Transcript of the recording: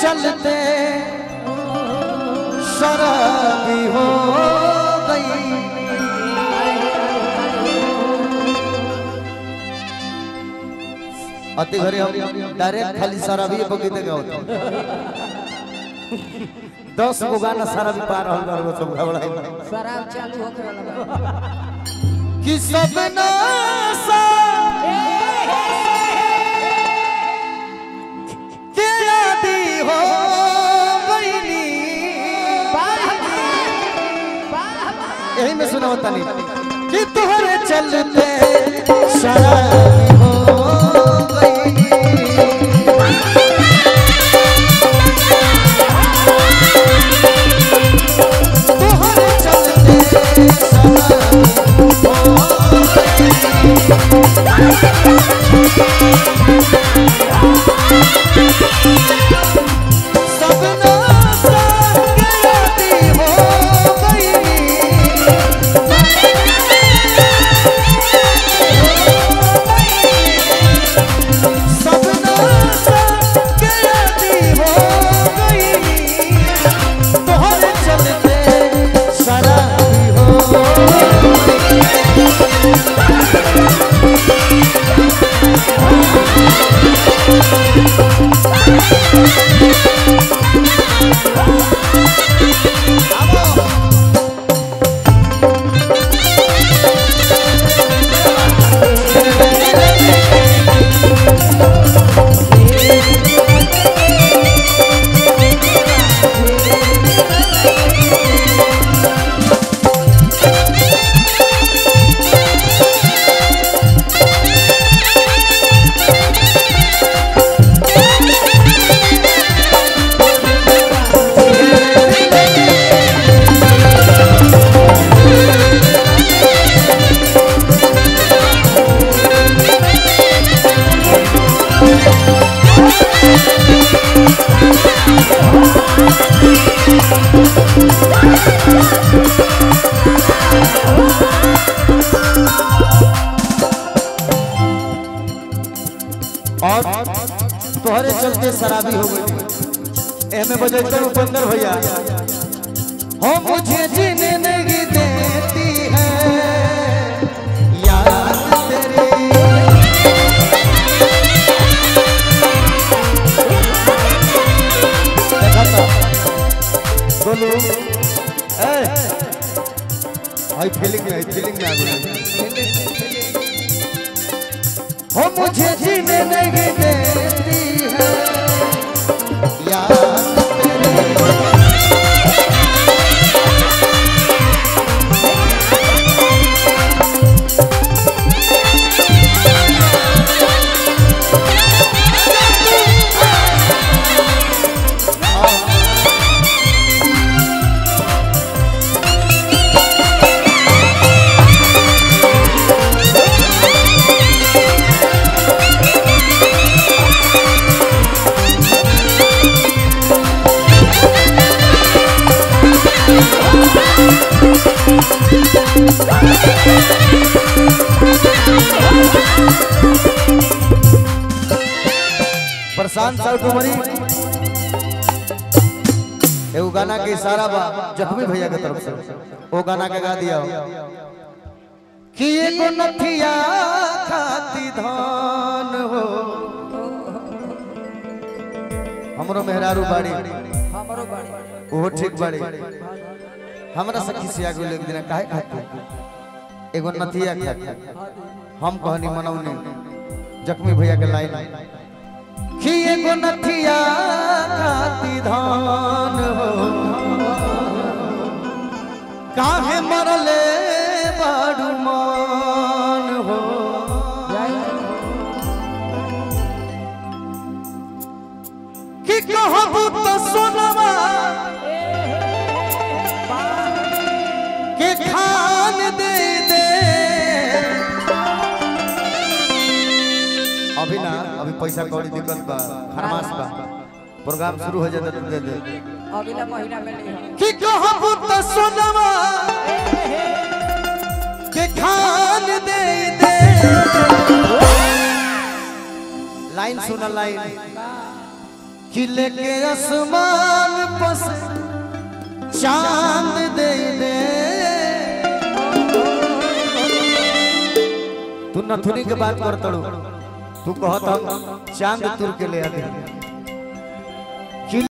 चलते शराबी हो गई अति घरे हम डायरेक्ट खाली शराबी बगीते का होता दस गो गाना शराबी पार रहल बार गो सब घबराई शराब चालू होके वाला बा। कि सब नासा के आदि हो गईली यही में सुना होता नहीं कि तुहरे चलते शराबी हो गईली तुहरे चलते शराबी हो सब नासा के आदि हो गईली सब नासा के आदि हो गईली तोहरे चलते शराबी हो और तोहरे चलते शराबी हो गई एमे बजैते उपेंद्र भैया हो मुझे जीने नहीं देती है याद तेरी देखा तो बोलू ए हाई फीलिंग में फीलिंग में आ गई हो मुझे जीने नहीं देती है याद तेरी प्रशांत साहब कुमारी एगो गाना के इशारा बा जख्मी भैया के तरफ से वो गाना के गा दिया कि एगो नथिया खाती धान हो हमरो मेहरारू बाड़ी हमरो बाड़ी ओहो ठीक बाड़ी हमरा से खिसिया गेल एक दिन काहे खाती एगो नथिया खाती हम कहनी मनौनी जख्मी भैया के लाइन कि एगो नथिया खाती धान हो काहे मरले बाड़ू मान हो कि कहबू तो सोनवा के खान दे दे अभी ना अभी पैसा कौड़ी दिक्कत बा फरमाश बा प्रोग्राम शुरू हो जाता तो दे दे अगला महीना में नहीं हो कि कहबू तो सोनवा के खान दे दे लाइन सुन लाइन किले के आसमान पस चांद दे दे तू नथुनी के बात कर तड़ू तू कहत हम चांद तुर के ले आ दे